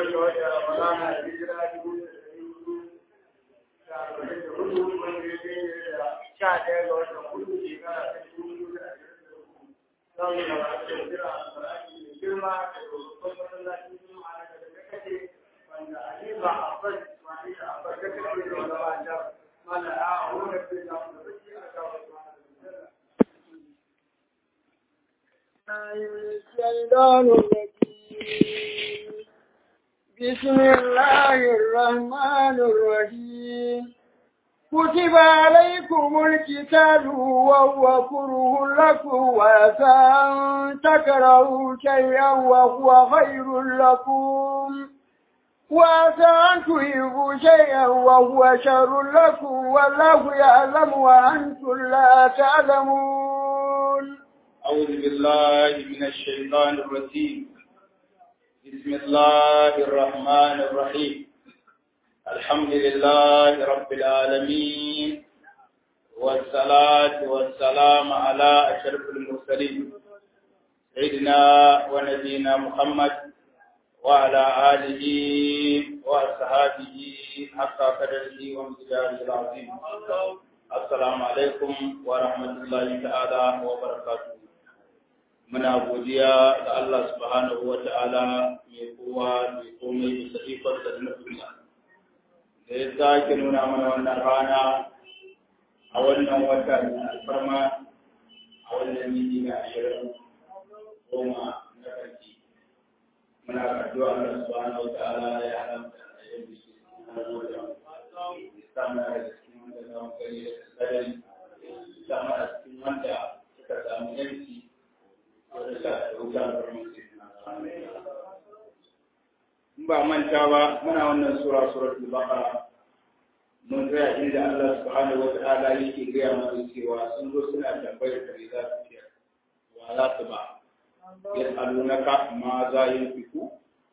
biyar ga wata ramadana da hijira dubu da ɗari hudu da arba'in da hudu wanda ya daidai da sha ɗaya ga watan hudu shekara ta dubu da ashirin da uku za mu gabata da jira alƙur'ani mai girma da babban masallacin juma'a na daga kake wanda Alifa Abbas Ismail Abbas da kake da wanda da mana a wurin da za mu da shi a kawo الشيطان الرجيم بسم الله الرحمن الرحيم كتب عليكم القتال وهو كره لكم وعسى أن تكرهوا شيئا وهو خير لكم وعسى أن تحبوا شيئا وهو شر لكم والله يعلم وأنتم لا تعلمون أعوذ بالله من الشيطان الرجيم بسم الله الرحمن الرحيم الحمد لله رب العالمين والصلاة والسلام على أشرف المرسلين سيدنا ونبينا محمد وعلى آله وأصحابه حق قدره ومقداره العظيم السلام عليكم ورحمة الله تعالى وبركاته muna godiya ga Allah subhanahu wa ta'ala mai kowa mai komai da sa'ifarsa da nufinsa da ya sake nuna mana wannan rana a wannan wata na alfarma a wannan yini na ashirin goma na karki muna addu'a Allah subhanahu wa ta'ala ya haramta a yau da shi na gode ya samu da cikin wanda za mu gani da tsadari ya samu a cikin wanda suka samu yanci in ba manta ba muna wannan sura suratul baqara mun tsaya inda Allah subhanahu wa ta'ala yake gaya mana cewa sun zo suna tambayar da za su ce wa za su ba yas'alunaka ma za yunfiku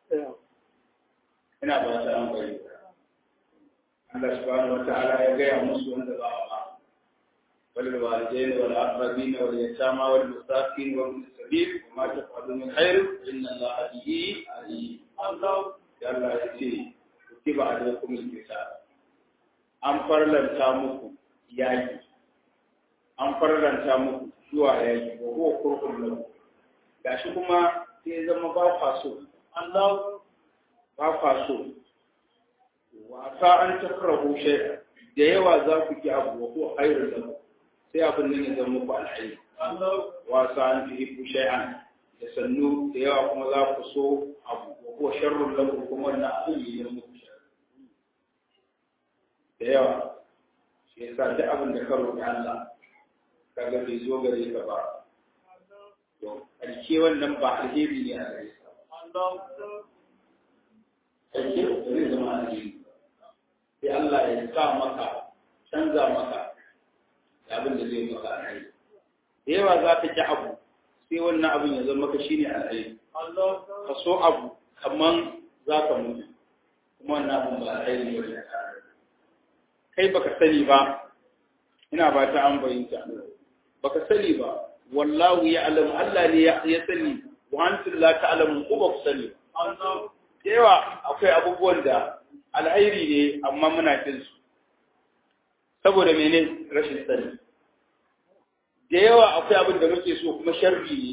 ina ba ta an bari Allah subhanahu wa ta'ala ya gaya musu wanda za a ba والوالدين والأقربين واليتامى والمساكين وابن السبيل وما تفعلوا من خير إن الله به عليم الله يلا يتي كتب عليكم القتال an farlanta muku yaƙi an farlanta muku zuwa yaƙi ko ko kurkun lahu gashi kuma sai zama ba kwa so Allah ba kwa so wasa an takrahu shay'a da yawa za ku ki abu ko khairun lakum sai abin nan ya zama muku alhaji wasa an fi hibu shay'an da sannu da yawa kuma za ku so abu ko sharrun lahu kuma wannan abin ya zama muku da yawa shi yasa duk abin da ka roƙi Allah kaga bai zo gare ka ba to alke wannan ba alheri ne a gare ka alke zai zama alheri sai Allah ya sa maka canza maka abin da zai maka alheri da yawa za ka ki abu sai wannan abin ya zama maka shine alheri ka so abu kaman za ka mutu kuma wannan abin ba alheri ne kai baka sani ba ina ba ta an bayyanta baka sani ba wallahu ya alamu Allah ne ya sani wa antum la ta'lamun ko ba ku sani da yawa akwai abubuwan da alheri ne amma muna kin su saboda mene rashin sani da yawa akwai abin da muke so kuma sharri ne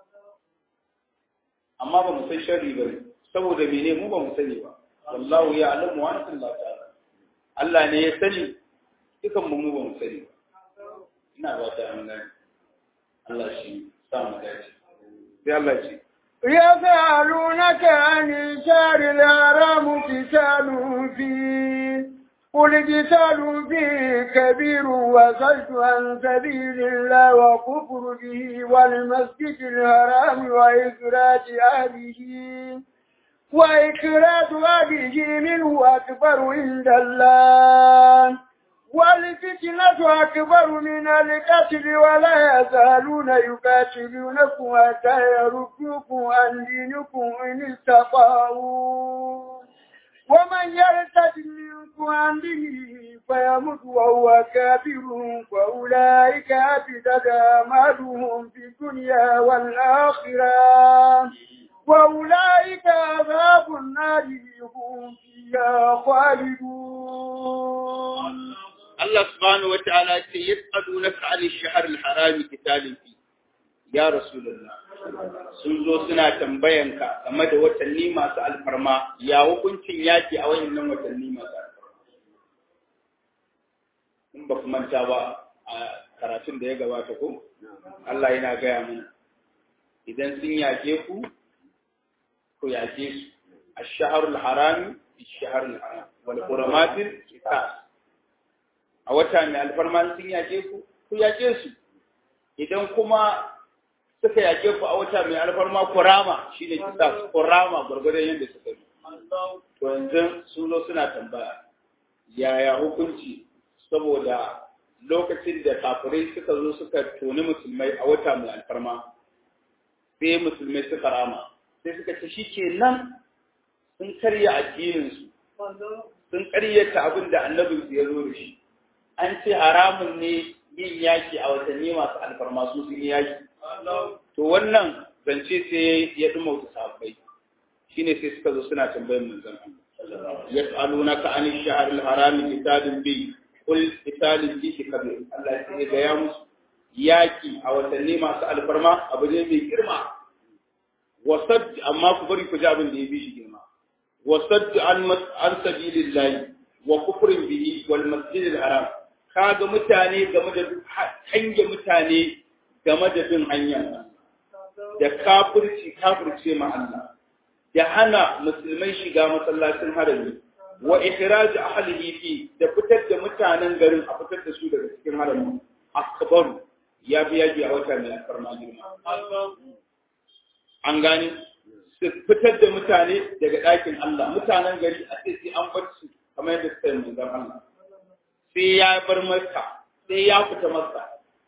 amma ba mu san sharri ba saboda mene mu ba mu sani ba wallahu ya alamu wa antum la ta'lamun Allah ne ya sani dukan mu mu ba mu sani ba ina ba ta an gani Allah shi sa mu dace sai Allah ce يسألونك عن الشهر الحرام قتال فيه قل قتال فيه كبير وصد عن سبيل الله وكفر به والمسجد الحرام وإخراج أهله وإخراج أهله منه أكبر عند الله والفتنة أكبر من القتل ولا يزالون يقاتلونكم حتى يردوكم عن دينكم إن استطاعوا ومن يرتد منكم عن دينه فيمت وهو كافر فأولئك أبدت أعمالهم في الدنيا والآخرة وأولئك أصحاب النار هم فيها خالدون Allah subhanahu wata'ala ce yas'alunaka 'anil shahr al-haram qitalin fi ya rasulullah sun zo suna tambayanka game da watanni masu alfarma ya hukuncin yaki a wayannan watanni masu alfarma in ba ku manta ba a karatun da ya gabata ko Allah yana gaya mana idan sun yake ku ku yake su ash-shahr al-haram ash-shahr al-haram wal huramatil qisas a wata mai alfarma sun yake ku ku yake su idan kuma suka yake ku a wata mai alfarma kurama shine kisa kurama gurgurdan yadda suka yi to yanzu sun zo suna tambaya yaya hukunci saboda lokacin da kafirai suka zo suka toni musulmai a wata mai alfarma sai musulmai suka rama sai suka ce shi ke nan sun karya addininsu sun karyata abin da annabinsu ya zo da shi an ce haramun ne yin yaki a watanni masu alfarma su sun yi yaki. To wannan zance sai ya ɗuma wata sahabbai. Shi ne sai suka zo suna tambayar manzon Ya tsalo na ka anin shahar harami kitabin bi kul kitabin bi shi kabir. Allah ya ga ya musu yaki a watanni masu alfarma abu ne mai girma. Wasad amma ku bari ku ji abin da ya bi shi girma. Wasad an an sabilillahi wa kufrin bihi wal masjidil haram kaga mutane game da hange mutane game da bin hanya da kafirci kafirce ma Allah da hana musulmai shiga masallacin harami wa ikhraj ahlihi fi da fitar da mutanen garin a fitar da su daga cikin harami akbaru ya biya ji a wata mai alfarma girma an gani su fitar da mutane daga ɗakin Allah mutanen gari a sai an bar su kamar yadda suka yi manzon Allah sai ya bar maka sai ya fita maka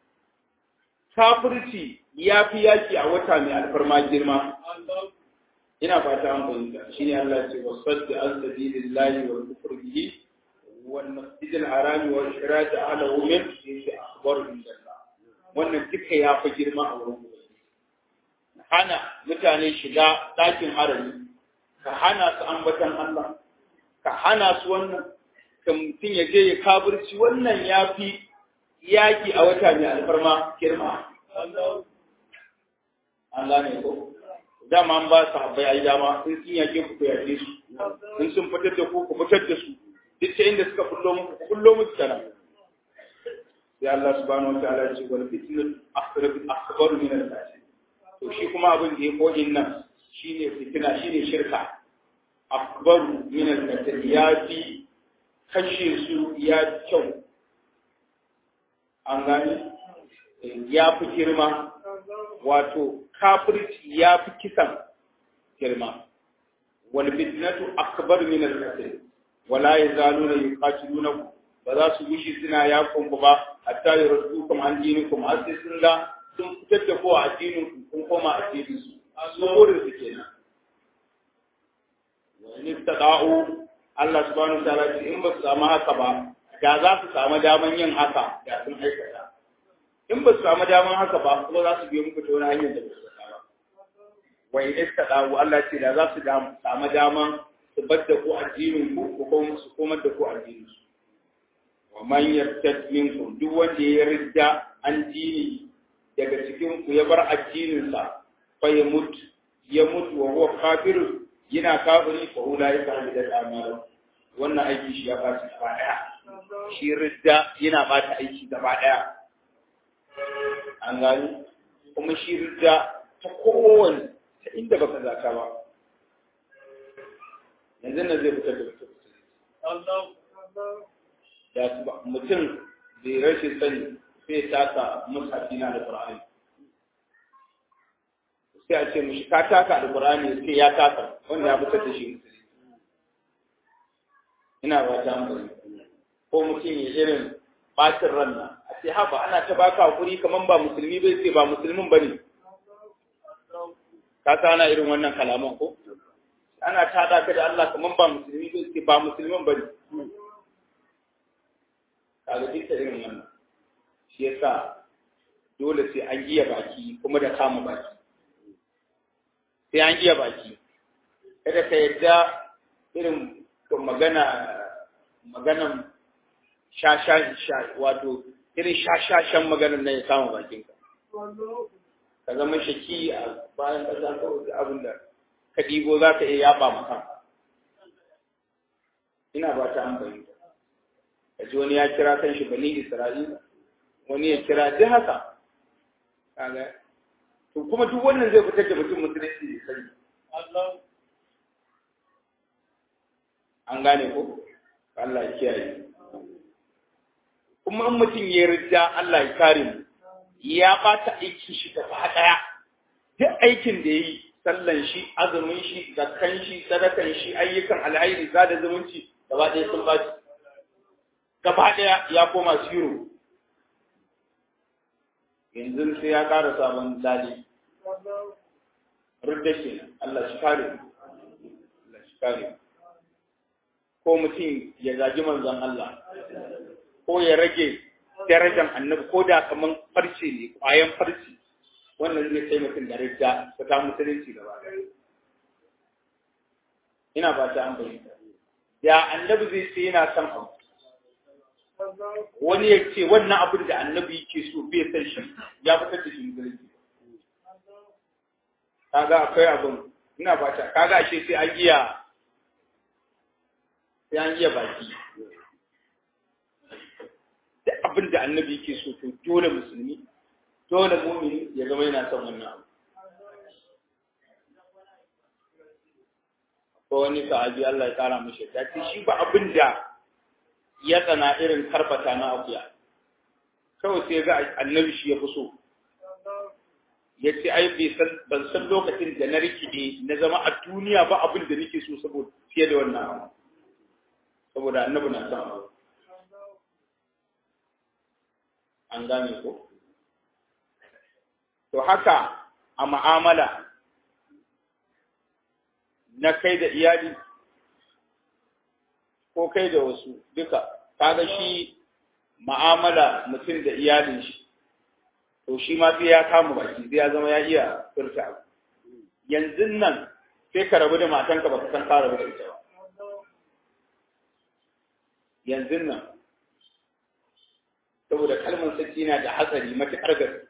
kafirci ya fi yaki a wata mai alfarma girma ina fata an fahimta shine Allah ce wa sadda an sabilillahi wa kufr bihi wal masjid al haram wa ikhraj ahlihi min fi akbar inda wannan duka ya fi girma a wurin hana mutane shiga ɗakin harami ka hana su ambatan Allah ka hana su wannan ka mutum ya je ya kaburci wannan ya fi yaƙi a wata mai alfarma girma. An gane ko? Dama an ba su habbai a yi dama in sun yaƙe ku ku yaƙe su, in sun fitar da ku ku fitar da su, duk ta inda suka kullo muku ku kullo musu tana. Sai Allah subhanahu wa ta'ala ya ce wal fitnatu akbaru min al-fitnah. To shi kuma abin da ya koyin nan shine fitina shine shirka. Akbaru min al-fitnah ya fi kashe su ya kyau an gani ya fi girma wato kafirci ya fi kisan girma wal fitnatu akbar min al qatl wala yazaluna yuqatilunakum ba za su gushi suna yakon ku ba hatta yurdukum an dinikum har sai sun ga sun fitar da ko a addinin ku kun koma addinin su su burin su kenan wa in istada'u Allah subhanahu wa ta'ala ce in ba su samu haka ba da za su samu daman yin haka da sun aikata in ba su samu daman haka ba kuma za su biyo muku ta wani hanyar da ba su ba wa in istadawu Allah ce da za su samu daman su bar da ku addinin ku ko kuma su komar da ku addinin su wa man yartad minkum duk wanda ya ridda an dini daga cikin ku ya bar addinin sa fa ya mutu ya mutu wa huwa kafirun yana kafiri fa ulai ka hadidat amalan wannan aiki shi ya baci gaba daya shi ridda yana bata aiki gaba daya an gani kuma shi ridda ta kowane ta inda baka zaka ba yanzu nan zai fitar da mutum da su ba mutum bai rashin sani sai taka musafi na da Qur'ani sai a ce mushi ka taka alkur'ani sai ya taka wanda ya fitar da shi musulmi ina ba ta hankali ko mutum ya irin bacin ranna a ce haba ana ta baka hakuri kaman ba musulmi bai ce ba musulmin bane ka sa ana irin wannan kalaman ko ana tada ka da Allah kaman ba musulmi bai ce ba musulmin bane kaga duk da irin wannan shi yasa dole sai an giya baki kuma da kama baki sai an iya baki kada ka yadda irin magana maganan shasha wato irin shashashan maganar na ya kama bakinka ka zama shaki a bayan ƙasa kawai abin da ka ɗigo za ka iya yaɓa maka ina ba ta an fahimta ka ji wani ya kira kan shi bani isra'ila wani ya kira duk haka kaga to kuma duk wannan zai fitar da mutum musulunci ne sani an gane ko Allah ya kiyaye kuma in mutum ya rida Allah ya kare mu ya bata aikin shi gaba daya duk aikin da yayi sallan shi azumin shi zakkan shi sadakan shi ayyukan alhairi zada zumunci gaba daya sun baci gaba daya ya koma zero yanzu sai ya ƙara sabon lali rudda kenan Allah shi kare mu Allah shi kare mu ko mutum ya zagi manzon Allah ko ya rage darajar annabi ko da kaman farce ne ƙwayan farce wannan zai kai mutum da ridda ta ta musulunci gaba ina ba ta an bayyana ya annabi zai ce yana son abu wani ya ce wannan abin da annabi yake so bai san shi ya fitar da shi musulunci kaga akwai abin ina ba ta kaga ashe sai an iya sai an iya baki da abin da annabi yake so to dole musulmi dole mumini ya zama yana son wannan abu ko wani sahabi Allah ya kara mishi ta ce shi ba abin da ya tsana irin karfata na akuya kawai sai ga annabi shi ya fi so ya ce ai ban san lokacin da na rikide na zama a duniya ba abin da nake so saboda fiye da wannan abu saboda annabi na son abu an gane ko to haka a ma'amala na kai da iyali ko kai da wasu duka kaga shi ma'amala mutum da iyalin shi to shi ma sai ya kama baki sai ya zama ya iya furta abu yanzu nan sai ka rabu da matanka ba ka san ka rabu da ita ba yanzu nan saboda kalmar saki na da hatsari matuƙar gaske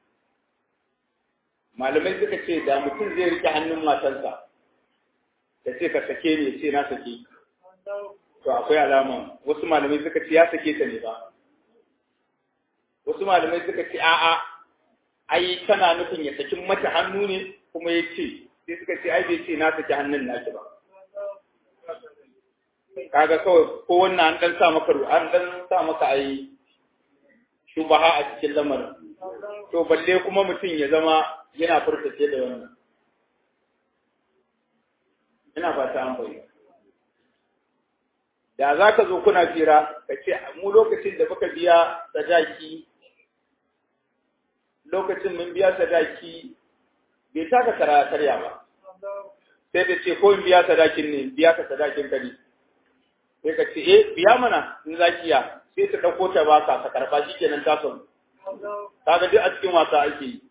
malamai suka ce da mutum zai rike hannun matarsa da ce ka sake ne ce na sake to akwai alama wasu malamai suka ce ya sake ta ne ba wasu malamai suka ce a'a ai tana nufin ya saki mata hannu ne kuma ya ce sai suka ce ai bai ce na saki hannun naki ba kaga kawai ko wannan an dan sa maka an dan sa maka ai shubaha a cikin lamarin to balle kuma mutum ya zama yana furtace da wannan ina fata an bayyana da za ka zo kuna fira ka ce mu lokacin da muka biya sadaki lokacin mun biya sadaki bai taka kara karya ba sai da ce ko in biya sadakin ne biya ka sadakin ka ne sai ka ce eh biya mana in za ki ya sai ta ɗauko ta baka ka karɓa shi kenan ta son kaga duk a cikin wasa ake yi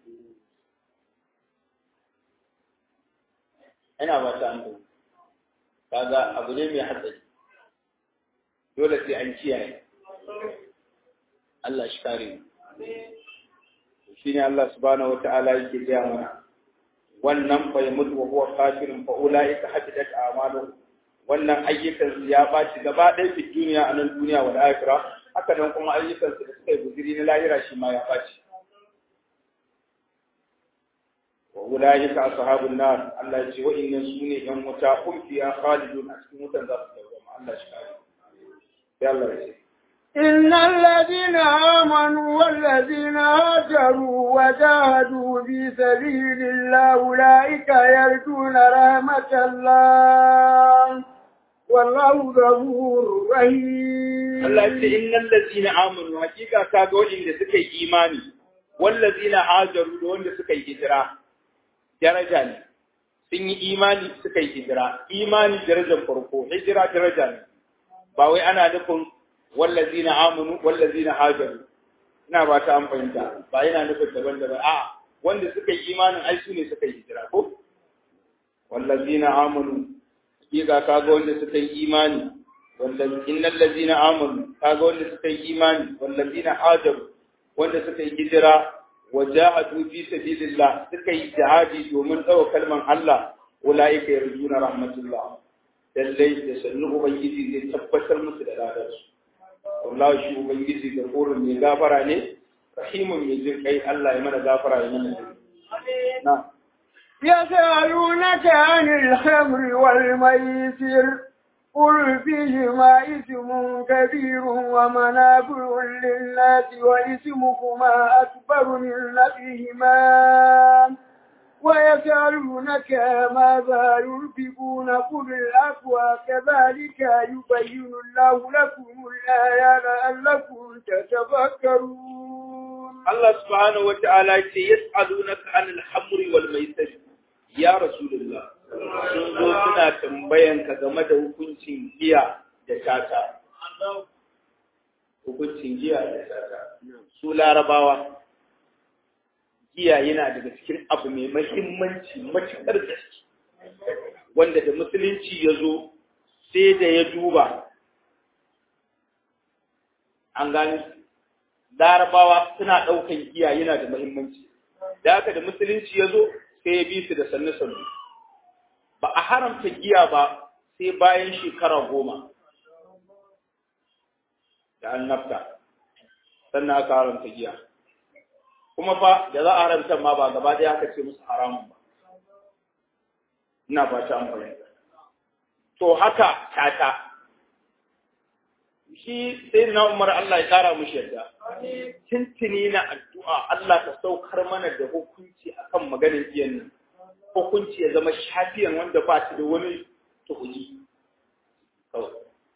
ina ba ta an kaga abu ne mai hatsari dole sai an kiyaye Allah shi kare mu shine Allah subhanahu wataala yake gaya mana wannan fa yamut wa huwa kafirun fa ulaika habidat a'maluhum wannan ayyukan su ya baci gaba ɗaya fi duniya a nan duniya wal akhirah haka nan kuma ayyukan su da suka yi guziri na lahira shi ma ya baci wa ulaika ashabun nar Allah ya ce wa inna sune yan wuta hum fiha khalidun a cikin wutan za su dawo Allah shi kare ya Allah ya ce إن الذين آمنوا والذين هاجروا وجاهدوا في سبيل الله أولئك يرجون رحمة الله والله غفور رحيم Allah ya ce innal ladzina amanu hakika ka ga wanda suka yi imani wallazina hajaru da wanda suka yi hijira daraja ne sun yi imani suka yi hijira imani darajar farko hijira daraja ne ba wai ana nufin wallazina amanu wallazina hajaru ina ba ta an fahimta ba yana nufin daban daban a wanda suka yi imanin ai su ne suka yi hijira ko wallazina amanu hakika kaga wanda suka yi imani wallazina innal ladzina amanu kaga wanda suka yi imani wallazina hajaru wanda suka yi hijira wajahadu fi sabilillah suka yi jihadi domin dawo kalman Allah ulaika yarjuna rahmatullah lallai da sannu ubangiji zai tabbatar musu da ladarsu wallahi shi ubangiji da korin mai gafara ne rahimun mai jin kai Allah ya mana gafara ya mana jin na يسألونك عن الخمر والميسر قل فيهما إثم كبير ومنافع للناس وإثمكما أكبر من نفعهما ويسألونك ماذا ينفقون قل الأقوى كذلك يبين الله لكم الآيات لعلكم تتفكرون الله سبحانه وتعالى يسألونك عن الحمر والميسر ya Rasulullah sun zo suna tambayan ka game da hukuncin giya da tata. Hukuncin giya da tata. Su larabawa, giya yana daga cikin abu mai mahimmanci matuƙar gaske, wanda da musulunci ya zo sai da ya duba. An gani, larabawa suna ɗaukan giya yana da mahimmanci. Da haka da musulunci ya zo sai ya bi su da sannu-sannu. Ba a haramta giya ba sai bayan shekara goma da an nafta, sannan aka haramta giya. Kuma fa da za a haramta ma ba gaba ɗaya aka ce musu haramun ba. Ina ba ta amfani. To haka tata. Shi sai na Umar Allah ya kara mushi yadda. Tintini na addu'a Allah ta saukar mana da hukunci akan maganin iyan nan. Hukunci ya zama shafiyan wanda ba shi da wani tuhuni. Kawai.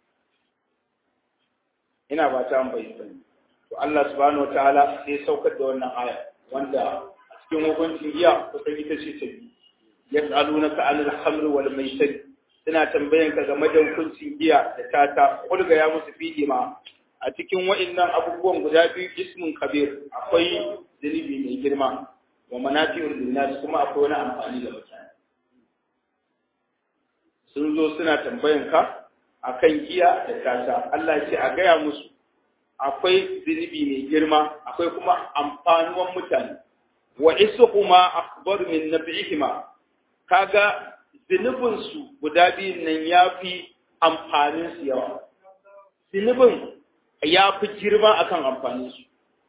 Ina ba ta amfani. To Allah subhanahu wa ta'ala sai saukar da wannan aya wanda a cikin hukuncin iya kusan ita ce ta biyu. Yas'alunaka 'anil khamri wal maisir suna tambayan ka game da hukuncin giya da tata kulga ya musu fiye ma a cikin wa'annan abubuwan guda biyu ismun kabir akwai zunubi mai girma wa manafi'ul linnas kuma akwai wani amfani da mutane sun zo suna tambayan ka akan giya da tata Allah ce a gaya musu akwai zunubi mai girma akwai kuma amfanuwan mutane wa isuhuma akbar min nab'ihima kaga zunubinsu guda biyun nan ya fi amfaninsu yawa. Zunubin ya fi girma akan amfaninsu.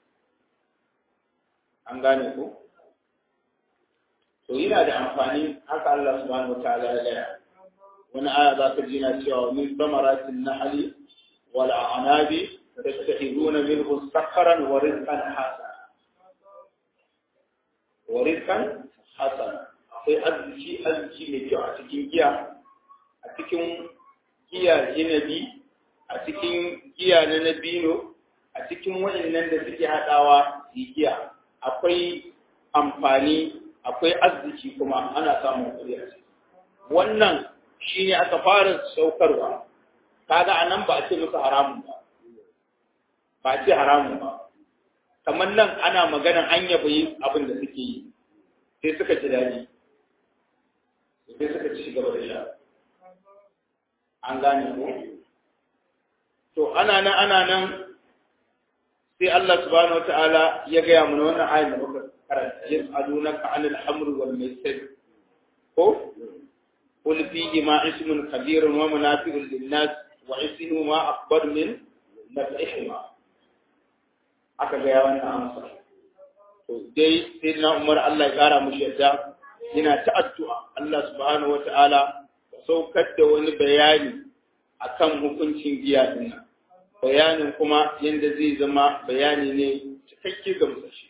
An gane ko? To yana da amfani haka Allah subhanahu wa ta'ala ya gaya. Wani aya za ka ji na cewa min samaratin nahali wal a'nabi tattakhiduna minhu sakharan wa rizqan hasana. Wa rizqan hasana. akwai arziki arziki mai kyau a cikin giya a cikin giya inabi a cikin giya na nabino a cikin waɗannan da suke haɗawa su giya akwai amfani akwai arziki kuma ana samun kuɗi a ciki wannan shi ne aka fara saukarwa kaga a nan ba a ce musu haramun ba ba a ce haramun ba kamar nan ana maganan an yabi abin da suke yi sai suka ji daɗi sai suka ci gaba da sha an gane ko to ana nan ana nan sai Allah subhanahu wataala ya gaya mana wannan ayin da muka karanta yas'alunaka 'anil hamri wal maisir ko qul fihi ma ismun kabirun wa munafi'un lin-nas wa ismuhuma akbar min naf'ihima aka gaya wannan amsa to dai sai na Umar Allah ya kara mushi yadda yana ta addu'a Allah subhanahu wa ta'ala ka saukar da wani bayani akan hukuncin giya din nan. Bayanin kuma yadda zai zama bayani ne cikakke ga musashi.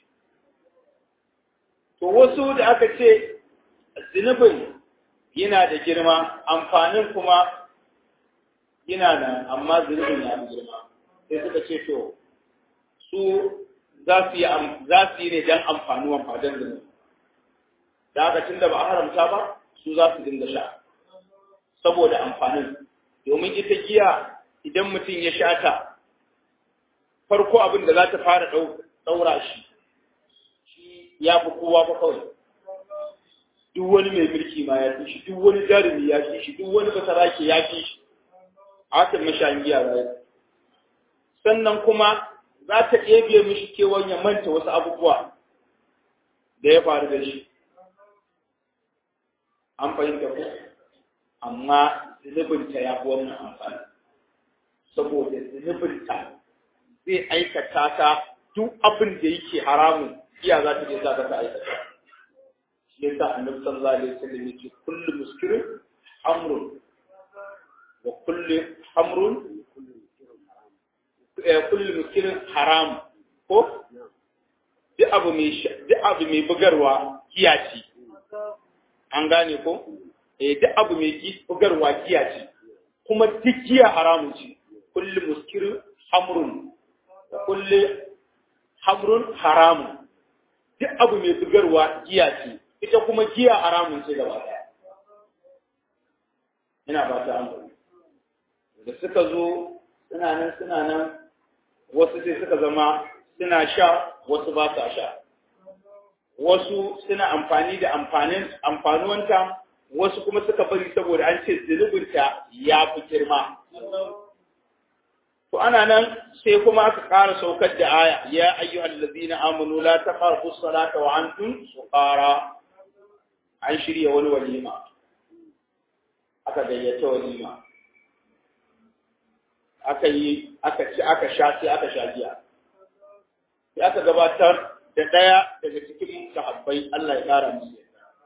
To wasu da aka ce zunubin yana da girma, amfanin kuma yana nan, amma zunubin ya fi girma. Sai suka ce to, su za su yi ne don amfanuwan fadan zunubi. da haka tun da ba a haramta ba su za su dinga sha saboda amfanin domin ita giya idan mutum ya sha ta farko abin da za ta fara ɗaura shi shi ya fi kowa ba kawai duk wani mai mulki ma ya fi shi duk wani jarumi ya fi shi duk wani basarake ya fi shi haka mashayin giya zai sannan kuma za ta ɗebe mishi kewan ya manta wasu abubuwa da ya faru da shi an fahimta ko amma zunubinta ya fi wannan amfani saboda zunubinta zai aikata ta duk abin da yake haramun iya za ta je za ta aikata shi yasa annabi sallallahu alaihi wasallam yake kullu muskirin amrun wa kullu amrun kullu muskirin haram ko duk abu mai duk abu mai bugarwa kiyaci an gane ko eh duk abu mai bugarwa kiyaci kuma duk giya haramun ce kullu muskirin hamrun wa kullu hamrun haramun duk abu mai bugarwa giya ce ita kuma giya haramun ce gaba ɗaya ina ba ta an da suka zo suna nan suna nan wasu sai suka zama suna sha wasu ba sa sha wasu suna amfani da amfanin amfanuwanta wasu kuma suka bari saboda an ce zunubinta ya fi girma to ana nan sai kuma aka ƙara saukar da aya ya ayyuhal ladina amanu la taqrabu salata wa antum suqara an shirya wani walima aka gayyata walima aka yi aka ci aka sha sai aka sha giya sai aka gabatar da ɗaya daga cikin sahabbai Allah ya ƙara musu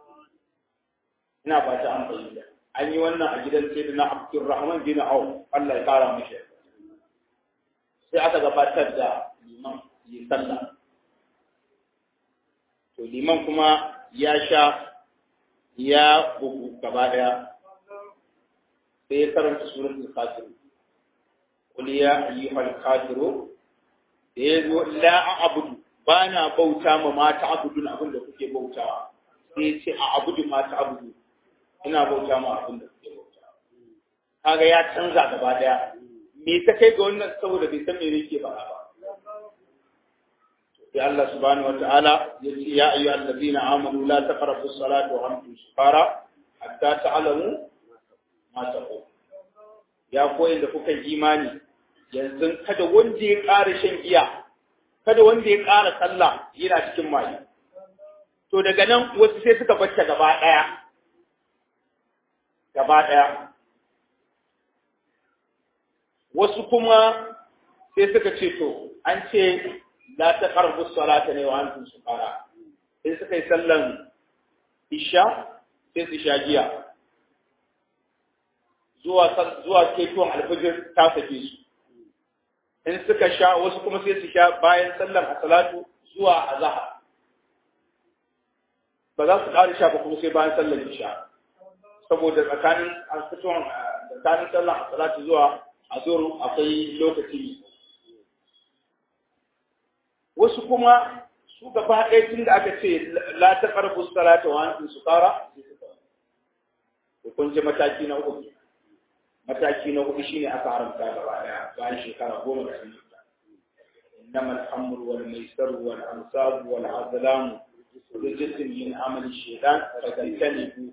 ina fata an bayyana an yi wannan a gidan sai na Abdurrahman bin Auf Allah ya ƙara musu sai aka gabatar da liman yi sallah to liman kuma ya sha ya bugu gaba daya sai ya karanta suratul kafir qul ya ayyuhal kafiru da ya zo la a'budu bana bauta ma mata abudun abin da kuke bautawa sai ya ce a abudu mata abudu ina bauta ma abin da kuke bautawa kaga ya canza gaba daya me ta kai ga wannan saboda bai san me yake faɗa ba sai Allah subhanahu wataala ya ce ya ayyuha allazina amanu la taqrabu as-salata wa antum sukara hatta ta'lamu ma taqul ya koyi da kuka imani yanzu kada wanda ya ƙara shan giya kada wanda ya ƙara sallah yana cikin maye to daga nan wasu sai suka bacce gaba ɗaya gaba ɗaya wasu kuma sai suka ce to an ce la ta karbu salata ne wa antum sukara sai suka yi sallan isha sai su sha giya zuwa zuwa ketuwan alfajir ta sake su in suka sha wasu kuma sai su sha bayan sallan asalatu zuwa azhar ba za su ƙara sha ba kuma sai bayan sallan isha saboda tsakanin alfituwan tsakanin sallan asalatu zuwa azur akwai lokaci wasu kuma su gaba ɗaya tun da aka ce la ta ƙarfi salata wa antum sukara to kun ji mataki na uku mataki na uku shine aka haramta gaba ɗaya bayan shekara goma da sun yi إنما الخمر والميسر والأنصاب والأزلام رجس من عمل الشيطان فاجتنبوه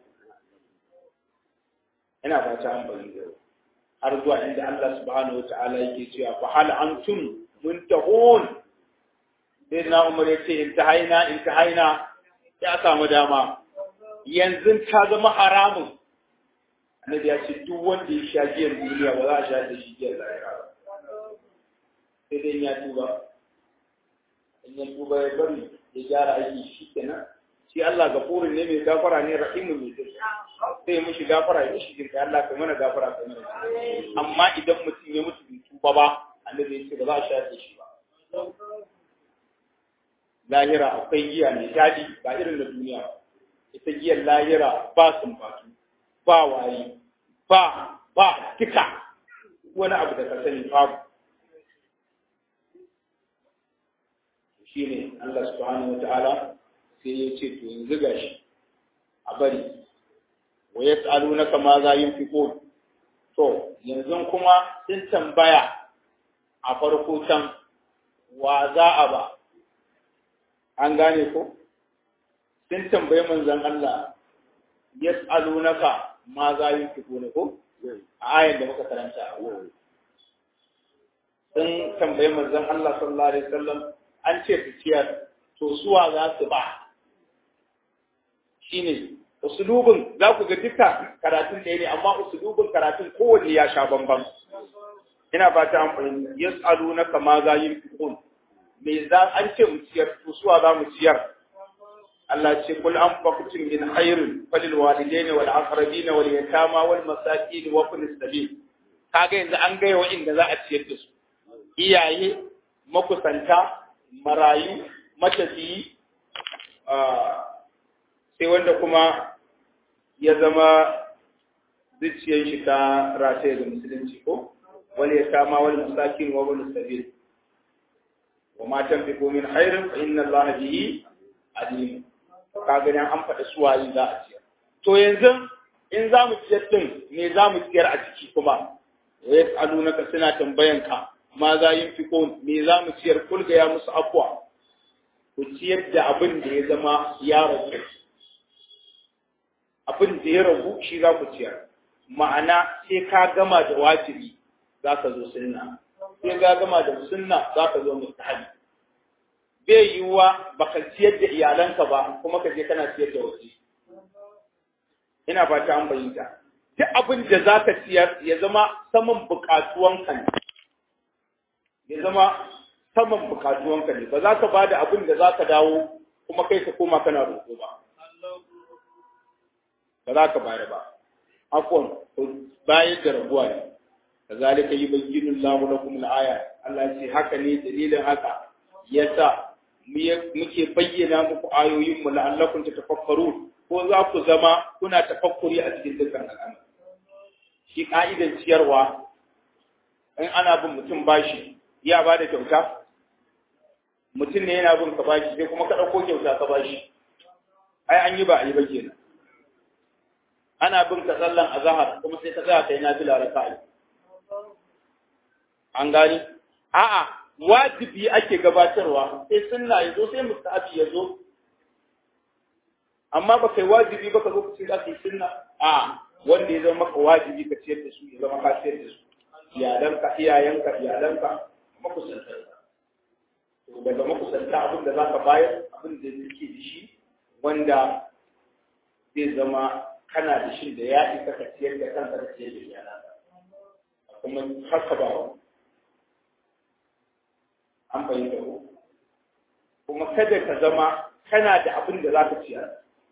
ina ba ta amfani da har zuwa inda Allah subhanahu wataala yake cewa fa hal antum muntahun sai na umar ya ce intahaina intahaina ya samu dama yanzu ta zama haramun annabi ya ce duk wanda ya sha giyar duniya ba za a sha da shi giyar lahira ba sai dai ya tuba in ya tuba ya bari ya gyara aiki shi kenan shi Allah gafurin ne mai gafara ne rahimu mai zai sai mushi gafara ya mushi jinka Allah kai mana gafara kai mana amma idan mutum ya mutu bai tuba ba annabi ya ce ba za a sha da shi ba lahira akwai giya mai daɗi ba irin da duniya ba ita giyar lahira ba sumbatu ba wayi ba ba tika wani abu da ka sani babu shi ne Allah subhanahu wa ta'ala sai ya ce to yanzu gashi a bari wa yas'alunaka ma za yunfiqun to yanzu kuma sun tambaya a farko can wa za a ba an gane ko sun tambayi manzon Allah yas'alunaka ma za yunfiquna ko a ayar da muka karanta a wurin sun tambayi manzon Allah sallallahu alaihi wasallam an ce su ciyar to suwa za su ba shine usulubin za ku ga duka karatun ɗaya ne amma usulubin karatun kowanne ya sha bambam ina fata an fahimta yas'alunaka ma za yunfiqun me za an ce mu ciyar to suwa za mu ciyar Allah ce kul an fakutin min khairin falil walidaini wal aqrabina wal yatama wal masakin wa ibn sabil kaga yanzu an gaya wa'inda za a ciyar da su iyaye makusanta marayu matafiyi sai wanda kuma ya zama zuciyar shi ta rataye da musulunci ko wal yatama wal masakin wa ibn sabil wa ma tanfiqu min khairin fa inna allaha bihi alim ka gani an faɗa suwayi za a ciyar to yanzu in za mu ciyar din me za mu ciyar a ciki kuma wa yas'alunaka suna tambayan ka ma za yin fiko me za mu ciyar kulga ya musu afwa ku ciyar da abin da ya zama ya rabu abin da ya rabu shi za ku ciyar ma'ana sai ka gama da wajibi za ka zo sunna sai ka gama da sunna za ka zo mustahabi bai yiwuwa baka ciyar da iyalanka ba kuma ka je kana ciyar da waje ina fata an bayyana duk abin da za ka ciyar ya zama saman bukatuwanka ne ya zama saman bukatuwanka ne ba za ka ba da abin da za ka dawo kuma kai ka koma kana roƙo ba ba za ka bayar ba afwan bayan da rabuwa ne kazalika yubayyinu Allahu lakum al-aya Allah ce haka ne dalilin haka yasa muke bayyana muku ayoyin mu la'allakum tatafakkarun ko za ku zama kuna tafakkuri a cikin dukkan al'amari shi ka'idan ciyarwa in ana bin mutum bashi ya ba da kyauta mutum ne yana bin ka bashi sai kuma ka ɗauko kyauta ka bashi ai an yi ba a yi ba kenan ana bin ka sallan azahar kuma sai ka tsaya kai na fila raka'a an gani a'a wajibi ake gabatarwa sai sunna yazo sai mustahabi yazo amma ba kai wajibi ba ka zo ka ce za ka yi sunna a wanda ya zama maka wajibi ka ciyar da su ya zama ka ciyar da su iyalanka iyayenka iyalanka makusantanka to daga makusanta abin da za ka bayar abin da yake da shi wanda zai zama kana da shi da ya isa ka ciyar da kanka da ciyar da iyalanka kuma haka ba an fahimta ko kuma kada ka zama kana da abin da za ka ciyar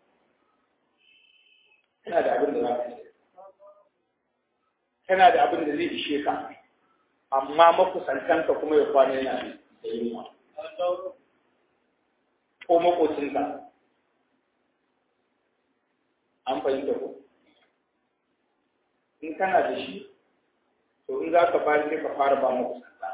kana da abin da za ka ciyar kana da abin da zai ishe ka amma makusantanka kuma ya kwana yana da yunwa ko makocinka an fahimta ko in kana da shi to in za ka bayar sai ka fara ba makusanta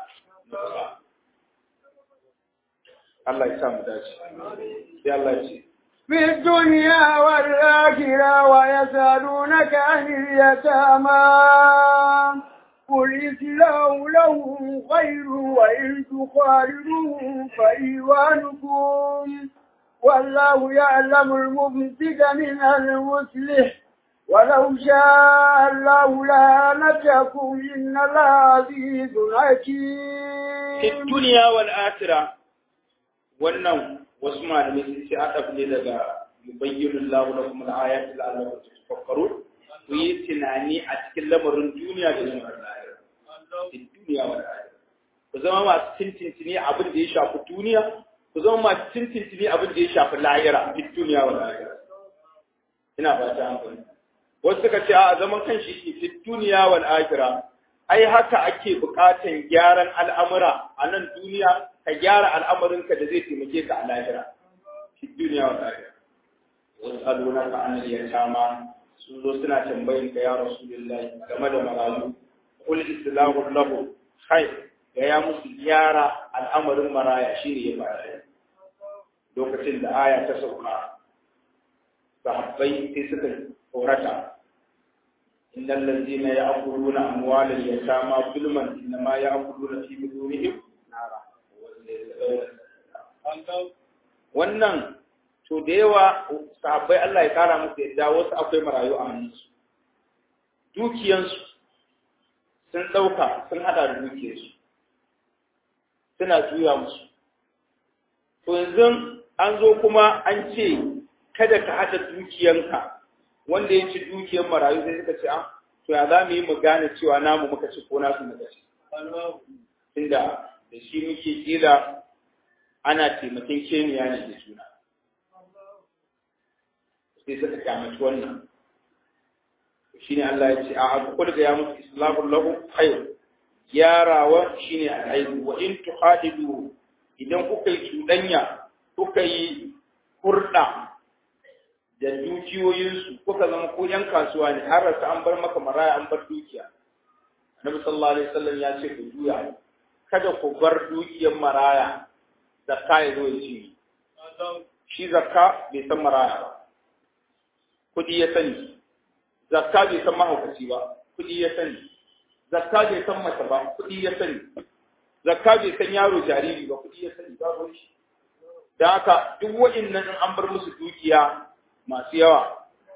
Allah ya sa mu dace sai Allah ya ce في الدنيا والآخرة ويسألونك عن اليتامى قل إسلام لهم خير وإن تخالدوهم فإيوانكم والله يعلم المفسد من المصلح ولو شاء الله لعنتكم إن الله عزيز حكيم في الدنيا والآخرة wannan wasu malamai sun ce aka ne daga yubayyinu Allahu lakum al-ayati la'allakum tafakkarun ku yi tunani a cikin lamarin duniya da lamarin lahira cikin duniya wa lahira ku zama masu tintintini abin da ya shafi duniya ku zama masu tintintini abin da ya shafi lahira cikin duniya wa lahira ina ba ta hankali wasu suka ce a zaman kan shi cikin duniya wal akhirah ai haka ake bukatan gyaran al'amura a nan duniya ka gyara al'amarinka da zai taimake ka a lahira fi duniya wa lahira wasu aluna ka an yatama sun zo suna tambayin ka ya rasulullahi game da marayu kul islahu lahu khair ga ya musu gyara al'amarin maraya shine ya fara lokacin da aya ta sauka sahabbai sai suka horata إن الذين يأكلون أموال اليتامى ظلما إنما يأكلون في بطونهم نارا wannan to da yawa sahabbai Allah ya kara musu yadda wasu akwai marayu a hannunsu dukiyansu sun ɗauka sun haɗa da dukiyarsu suna juya musu to yanzu an zo kuma an ce kada ka haɗa dukiyanka wanda ya ci dukiyar marayu sai suka ce ah to ya za mu yi mu gane cewa namu muka ci ko nasu muka ci tunda da shi muke kila ana taimakon keniya ne da juna sai suka kyamaci wannan shi ne Allah ya ce a abu kulga ya musu islamun lahu khair yarawa shi ne al'aibu wa in tuhadidu idan kuka yi cuɗanya kuka yi hurɗa da dukiyoyinsu kuka zama ko ‘yan kasuwa ne har rasa an bar maka maraya an bar dukiya Annabi sallallahu alaihi wasallam ya ce ku juya kada ku bar dukiyar maraya zakka ya zo ya ci shi zakka bai san maraya ba kudi ya sani zakka bai san mahaukaci ba kudi ya sani zakka bai san mace ba kudi ya sani zakka bai san yaro jariri ba kudi ya sani ba shi da haka duk wa'annan in an bar musu dukiya masu yawa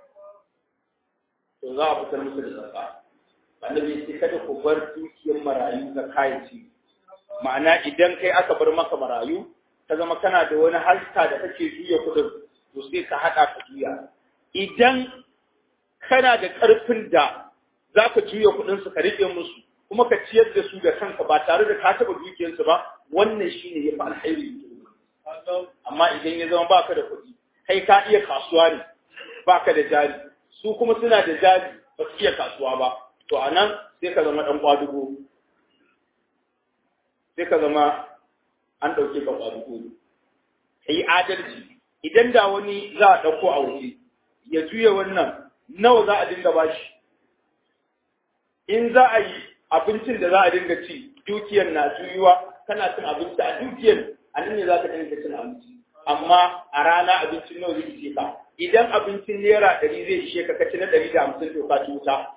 to za a fitar musu da zakka annabi ya ce kada ku bar dukiyar marayu zakka ya ci ma'ana idan kai aka bar maka marayu ta zama kana da wani haska da kake juya kudin to sai ka hada ka juya idan kana da karfin da za ka juya kudin su ka rike musu kuma ka ciyar da su da kanka ba tare da ka taba dukiyarsu ba wannan shine yafi alheri amma idan ya zama baka da kuɗi kai ka iya kasuwa ne baka da jari su kuma suna da jari ba su iya kasuwa ba to anan sai ka zama dan kwadugo sai ka zama an ɗauke ka kwadugo ne ka yi adalci idan da wani za a ɗauko a waje ya juya wannan nawa za a dinga bashi in za a yi abincin da za a dinga ci dukiyar na juyuwa kana cin abinci a dukiyar a nan ne za ka dinga cin abinci amma a rana abincin nawa zai ishe ka idan abincin naira ɗari zai ishe ka kaci na ɗari da hamsin to ka ci wuta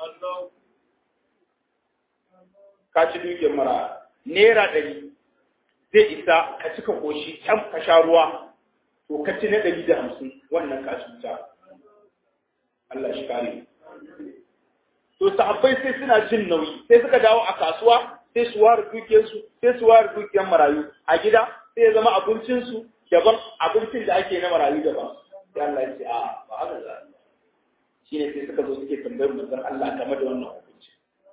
ka ci dukiyar mara naira ɗari zai isa ka cika koshi can ka sha ruwa to ka ci na ɗari da hamsin wannan ka ci wuta Allah shi kare to sahabbai sai suna jin nauyi sai suka dawo a kasuwa sai su ware dukiyarsu sai su ware dukiyar marayu a gida sai ya zama abincinsu daban abincin da ake na marayu daban sai Allah ya ce a ba haka za shi ne sai suka zo suke tambayar manzon Allah game da wannan hukunci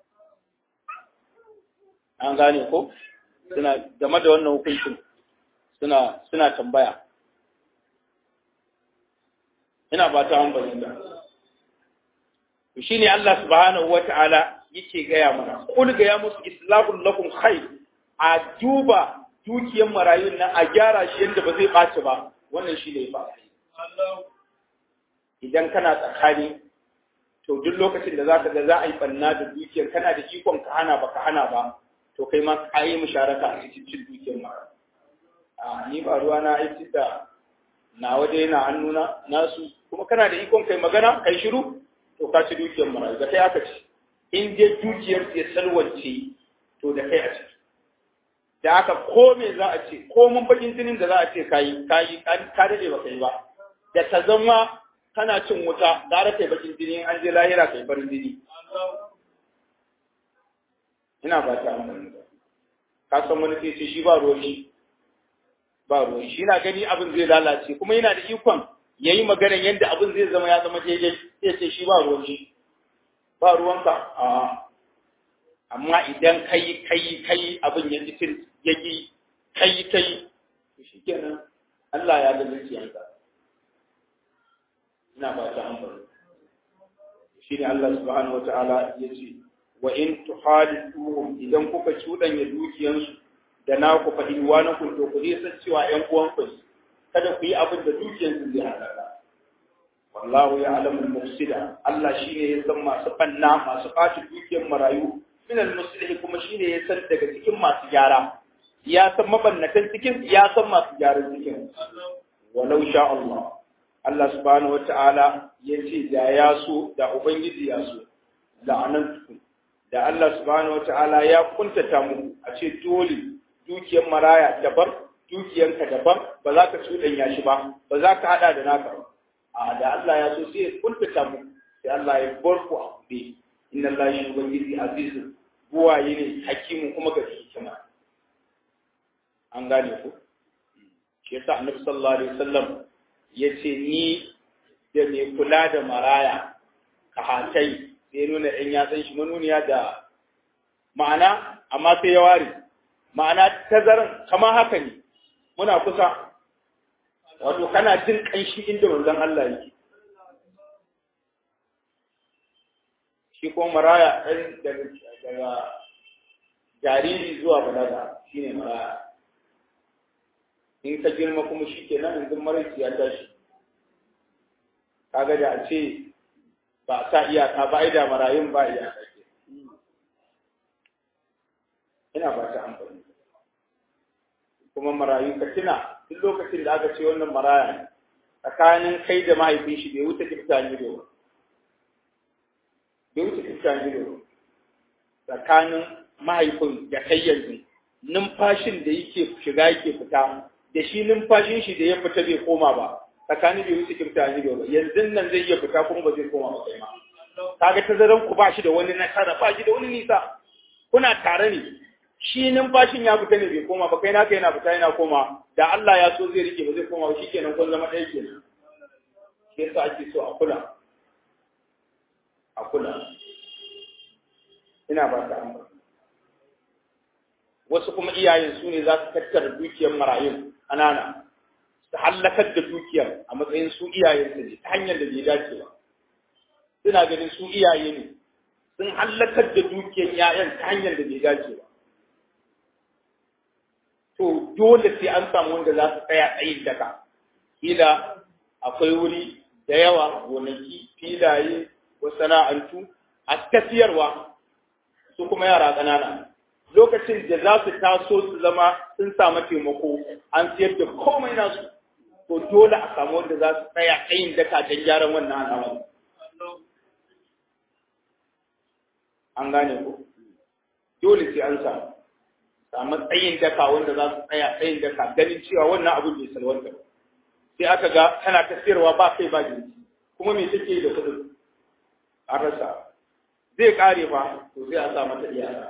an gane ko suna game da wannan hukuncin suna suna tambaya ina ba ta an bayyana shi ne Allah subhanahu wa ta'ala yake gaya mana, Kul gaya musu islamun lakum khai a duba dukiyar marayun nan a gyara shi yadda ba zai ɓaci ba, wannan shi ne ba. Idan kana tsakani, to duk lokacin da za ka ga za a yi ɓanna da dukiyar kana da ikon ka hana ba ka hana ba, to kai ma ka yi musharaka a cikin cin dukiyar mara. A ni ba ruwa na aiki da na waje yana hannuna nasu, kuma kana da ikon kai magana, kai shiru, to ka ci dukiyar marayu da kai aka ci in dai dukiyar ya salwance to da kai a ci da aka ko me za a ce ko mun bakin jinin da za a ce kayi kayi ka dade ba kai ba da ta zama kana cin wuta gara kai bakin jini an je lahira kai farin jini ina ba ta amfani ka san wani sai ce shi ba ruwan shi ba ruwan shi na gani abin zai lalace kuma yana da ikon ya yi maganar yadda abin zai zama ya zama daidai sai ce shi ba ruwan shi ba ruwanka a amma idan kai kai kai abin ya cikin ya ki kai kai shi kenan Allah ya ga zuciyarka ina ba ta amfani shi ne Allah subhanahu wataala ya ce wa in tuhalifuhum idan kuka cuɗanya dukiyansu da na ku faɗi wa na kun to ku san cewa ƴan uwanku ne kada ku yi abin da dukiyarsu zai halaka wallahu ya alamu mufsida Allah shine ya san masu banna masu ɓaci dukiyar marayu min al kuma shine ya san daga cikin masu gyara ya san mabannatan cikin ya san masu gyaran cikin walau sha Allah Allah subhanahu wata'ala ya ce da ya so da ubangiji ya so la'anantukum da Allah subhanahu wata'ala ya kuntata muku a ce dole dukiyar maraya daban dukiyanka daban ba za ka cuɗanya shi ba ba za ka haɗa da naka ba a da Allah ya so sai ya kuntata mu sai Allah ya bar ku a kuɗe inna Allah shi ubangiji azizu buwaye ne hakimin kuma ga hikima an gane ku shi yasa annabi sallallahu alaihi wasallam yace ni da mai kula da maraya ka hatai sai nuna ɗan yatsan shi manuniya da ma'ana amma sai ya ware ma'ana tazaran kamar haka ne muna kusa wato kana jin ƙanshi inda manzon Allah yake shi ko maraya ɗan daga daga jariri zuwa balaga shine maraya in ka girma kuma shi ke nan yanzu maraici ya tashi kaga da a ce ba a sa iyaka ba ai da marayun ba iyaka ke ina ba ta amfani kuma marayu ka tuna duk lokacin da aka ce wannan maraya ne tsakanin kai da mahaifin shi bai wuce kifta ne da bai wuce kifta ne da tsakanin mahaifin da kai yanzu numfashin da yake shiga yake fita da shi numfashin shi da ya fita bai koma ba tsakanin bai wuce kifta ne da yanzu nan zai iya fita kuma ba zai koma ba kai ma kaga tazaran ku ba shi da wani nasara ba shi da wani nisa kuna tare ne shi numfashin ya fita ne bai koma ba kai naka yana fita yana koma da Allah ya so zai rike ba zai koma ba shikenan kun zama ɗaya kenan shi yasa ake so a kula a kula ina ba ta amma wasu kuma iyayen su ne za su tattara dukiyar marayun anana su hallakar da dukiyar a matsayin su iyayen su ne ta hanyar da bai dace ba suna ganin su iyaye ne sun hallakar da dukiyar 'ya'yan ta hanyar da bai dace ba to dole sai an samu wanda za su tsaya tsayin daka kila akwai wuri da yawa gonaki filaye ko sana'antu a tafiyarwa su kuma yara ƙanana lokacin da za su taso su zama sun samu taimako an siyar da komai nasu to dole a samu wanda za su tsaya tsayin daka don gyaran wannan al'amari an gane ko dole sai an samu samu tsayin daka wanda za su tsaya tsayin daka ganin cewa wannan abin bai salwanta ba sai aka ga tana ta sayarwa ba kai ba jinsi kuma me take da kudin an rasa zai kare ba to sai a sa mata iyaka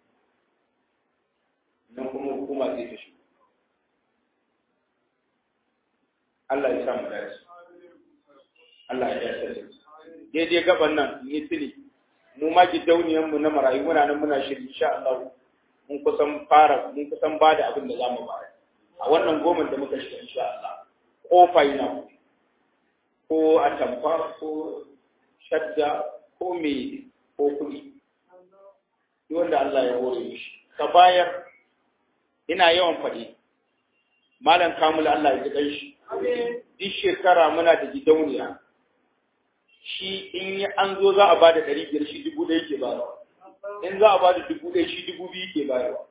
nan kuma hukuma zai ta shi Allah ya sa mu dace Allah ya yarda daidai gaban nan ni tuni mu ma gidauniyan mu na marayu muna nan muna shiri insha Allah mun kusan fara mun kusan ba da abin da za mu bayar a wannan goma da muka shiga insha Allah kofa yana ko a tamfa ko shadda ko me ko kuɗi duk wanda Allah ya hore mishi ka bayar ina yawan faɗi malam kamul Allah ya ji shi duk shekara muna da gidauniya shi in yi an zo za a ba da ɗari biyar shi dubu ɗaya ke bayarwa in za a ba da dubu ɗaya shi dubu biyu ke bayarwa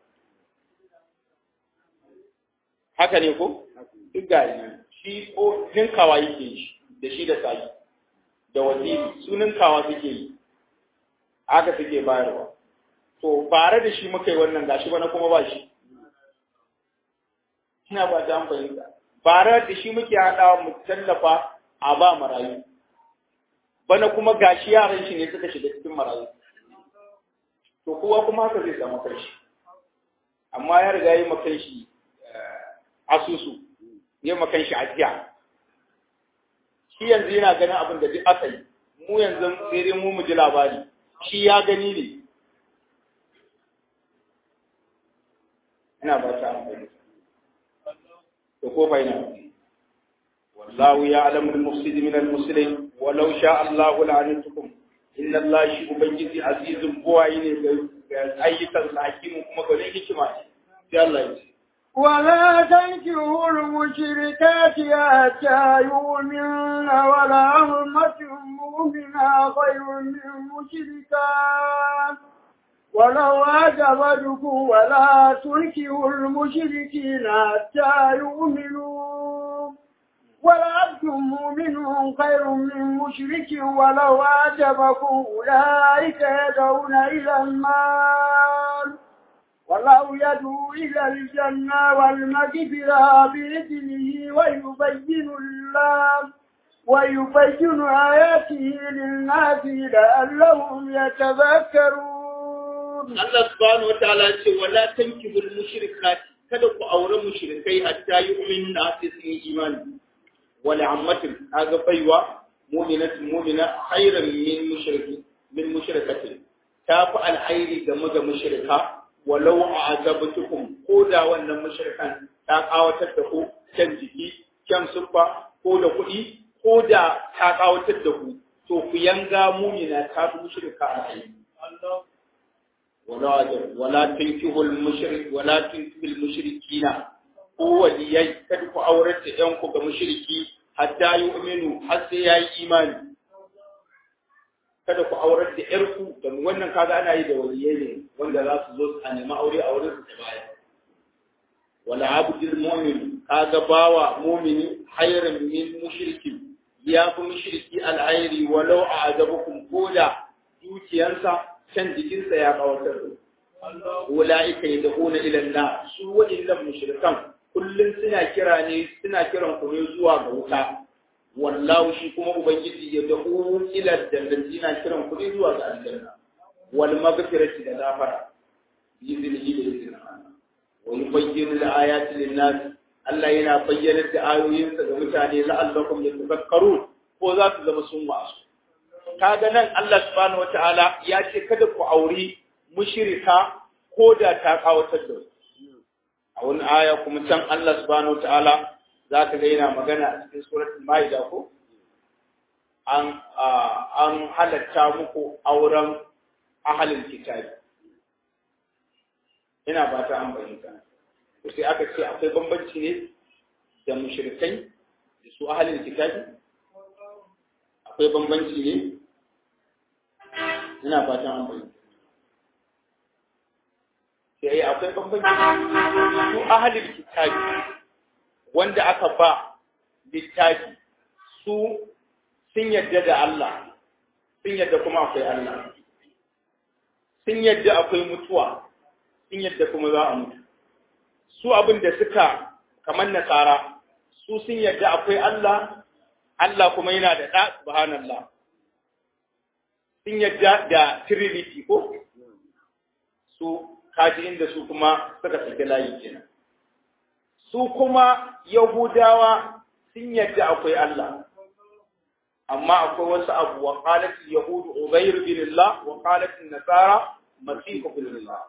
haka ne ko duk gari shi ko ninkawa yake yi da shi da sayi da waziri su ninkawa suke yi haka suke bayarwa to bare da shi muka yi wannan gashi bana kuma ba shi ina ba ta fahimta bare da shi muke haɗawa mu tallafa a ba marayu bana kuma gashi yaran shi ne suka shiga cikin marayu to kowa kuma haka zai samu kanshi amma ya riga yi makan shi asusu yi makan shi ajiya shi yanzu yana ganin abin da duk aka yi mu yanzu sai dai mu mu ji labari shi ya gani ne ina ba ta amfani to ko fa ina wallahu ya'lamu al-mufsid min al-muslim walau sha Allah la'anatukum inna Allah shi ubangiji azizun buwayi ne ga ayyukan sa hakimu kuma ga hikima ne sai Allah ya ce ولا تنكحوا المشركات حتى يؤمن ولا أمة مؤمنة خير من مشركات ولو أعجبتكم ولا تنكحوا المشركين حتى يؤمنوا ولعبد مؤمن خير من مشرك ولو أعجبكم أولئك يدعون إلى النار والله يدعو إلى الجنة والمغفرة بإذنه ويبين الله ويبين آياته للناس لعلهم يتذكرون Allah subhanahu wa ta'ala ya ce wala tankihul mushrikati kada ku aure mushrikai hatta yu'minu na sai sun yi imani wala ammatin aga baiwa mu'minatin mu'mina khairan min mushriki min mushrikatin ta fi alhairi game ga mushrika walau a'jabtukum ko da wannan mushrikan ta kawatar da ku kan jiki kan suffa ko da kuɗi ko da ta kawatar da ku to ku yanga mu'mina ta fi mushrika alhairi ولا ولا تنكحوا المشرك ولا تنكحوا المشركين هو ليي kada ku aurata ɗan ku ga mushriki hatta yu'minu har sai yayi imani kada ku aurar da ƴar ku da wannan kaga ana yi da waliyai ne wanda za su zo a nemi aure a wurin su baya wala abdul mu'min kaga bawa mu'mini khairan min mushriki ya fi mushriki al'airi walau a'jabukum koda dukiyarsa can jikinsa ya kawatar da ula'ika yad'una ila an-nar su wa'illan mushrikan kullun suna kira ne suna kiran ku ne zuwa ga wuta wallahu shi kuma ubangiji ya da'u ila jannati yana kiran ku ne zuwa ga aljanna wal maghfirati da gafara bizinihi da izinin Allah wa yubayyinu al-ayati lin-nas Allah yana bayyana da ayoyinsa ga mutane la'allakum yatafakkarun ko za su zama sun wasu kaga nan Allah subhanahu wataala ya ce kada ku auri mushrika ko da ta kawatar da a wani aya kuma can Allah subhanahu wataala za ka ga yana magana a cikin suratul maida ko an an halatta muku auren ahalin kitabi ina ba ta an bayyana to sai aka ce akwai bambanci ne da mushrikai da su ahalin kitabi akwai bambanci ne ina fatan an bayyana sai akwai bambanci su ahalin kitabi wanda aka ba littafi su sun yadda da Allah sun yadda kuma akwai Allah sun yadda akwai mutuwa sun yadda kuma za a mutu su abin da suka kamar nasara su sun yadda akwai Allah Allah kuma yana da ɗa subhanallah sun yadda da trinity ko su kaji inda su kuma suka saki layi kenan su kuma yahudawa sun yadda akwai Allah amma akwai wasu abu wa qalat yahud ubayr bin Allah wa qalat nasara masih bin Allah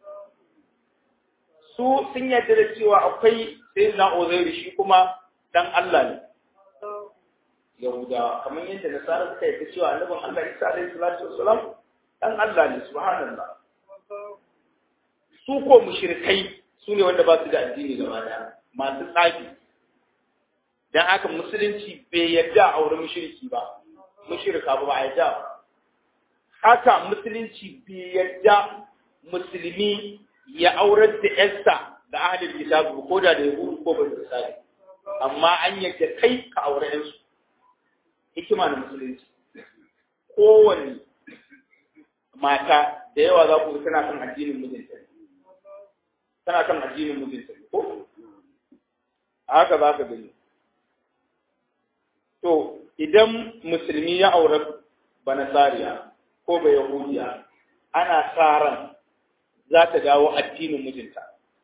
su sun yadda da cewa akwai sayyidina uzair shi kuma dan Allah ne yahuda kamar yadda nasara suka yadda cewa annabin Allah Isa alaihi salatu wassalam dan Allah ne subhanallah su ko mushrikai su ne wanda ba su da addini gaba daya masu tsafi dan haka musulunci bai yadda a aure mushriki ba mushrika ba ba yadda haka musulunci bai yadda musulmi ya aurar da yarsa da ahlul kitab ko da da yahudu ko ba da sai amma an yadda kai ka aure yansu hikima na musulunci kowane mata da yawa za ku tana kan addinin mijinta tana kan addinin mijinta ko a haka za ka gani to idan musulmi ya aure banasariya ko ba yahudiya ana sa ran za ta dawo addinin mijinta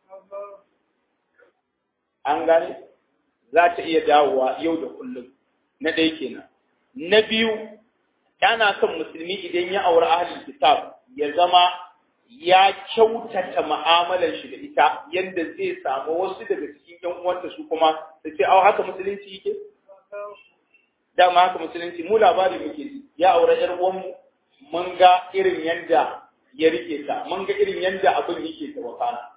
an gane za ta iya dawowa yau da kullum na ɗaya kenan na biyu yana son musulmi idan ya aure ahlul kitab ya zama ya kyautata mu'amalar shi da ita yadda zai samu wasu daga cikin yan uwanta su kuma su ce au haka musulunci yake dama haka musulunci mu labari muke ji ya aure yar uwanmu mun ga irin yanda ya rike ta mun ga irin yanda abin yake ta wakana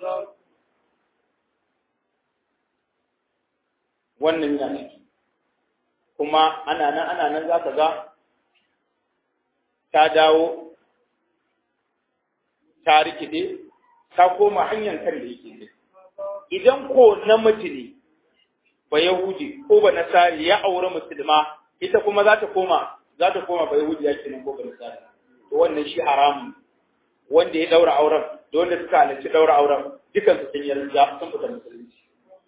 wannan yana ciki kuma ana nan ana nan za ka ga ta dawo ta rikide ta koma hanyar kan da yake ne idan ko namiji ne ba yahudi ko ba nasari ya aure musulma ita kuma za ta koma za ta koma ba yahudi ya kenan ko ba nasari to wannan shi haramun wanda ya daura auren da wanda suka halarci daura auren dukan su sun yarda sun fita musulunci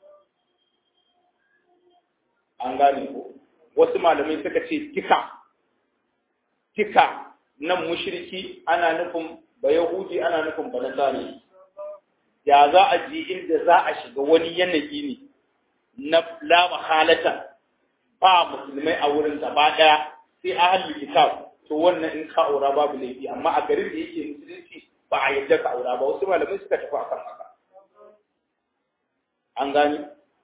an gane ko wasu malamai suka ce tika tika nan mushriki ana nufin ba yahudi ana nufin ba nasari ya za a ji inda za a shiga wani yanayi ne na la mahalata ba musulmai a wurin gaba daya sai ahlul kitab to wannan in ka aura babu laifi amma a garin da yake musulunci ba a yadda ka aura ba wasu malamai suka tafi akan haka an gani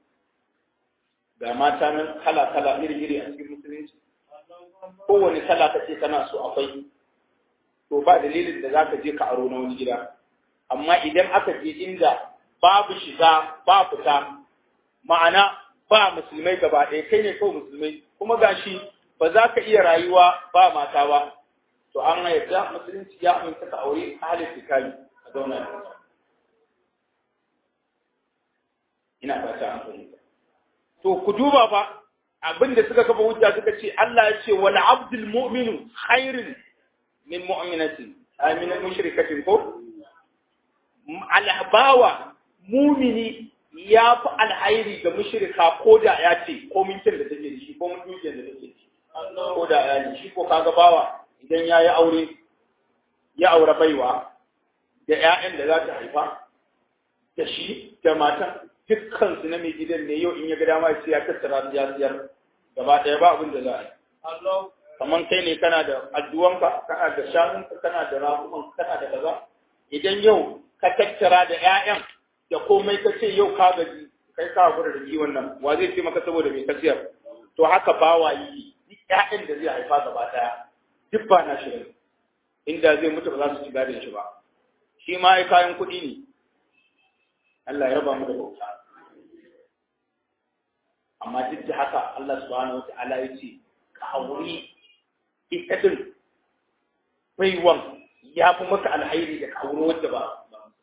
ga mata nan kala kala iri iri a cikin musulunci kowane kala kace kana so akwai to ba dalilin da zaka je ka aro na wani gida amma idan aka je inda babu shiga ba fita ma'ana ba musulmai gaba ɗaya kai ne kawai musulmai kuma gashi ba za ka iya rayuwa ba mata ba to an yarda musulunci ya aminta ka aure ahalin fikari a zauna da ina fata an fahimta to ku duba fa abin da suka kafa hujja suka ce Allah ya ce wal abdul mu'minu khairun min mu'minatin amina mushrikatin ko alhabawa mumini ya fi alhairi ga mushrika ko da ya ce ko mintin da take da shi ko mutumin da take da shi ko da ya ne shi ko kaga bawa idan ya yi aure ya aure baiwa da ƴaƴan da za ta haifa da shi da matan dukkan su na mai gidan ne yau in ya ga dama sai ya tattara su ya siyar gaba ɗaya ba abin da za a yi kamar kai ne kana da addu'anka kana da shanunka kana da rafumanka kana da kaza idan yau ka tattara da ƴaƴan da komai ka ce yau ka gaji kai ka gura da kiwon nan wa zai ce maka saboda mai kasiyar to haka bawa yi duk ƴaƴan da zai haifa gaba ɗaya duk ba na shirin inda zai mutu ba za su ci gadon shi ba shi ma ai kayan kuɗi ne Allah ya raba mu da bauta amma duk da haka Allah subhanahu wata'ala ya ce ka auri ita din baiwan ya fi maka alhairi da ka auri wadda ba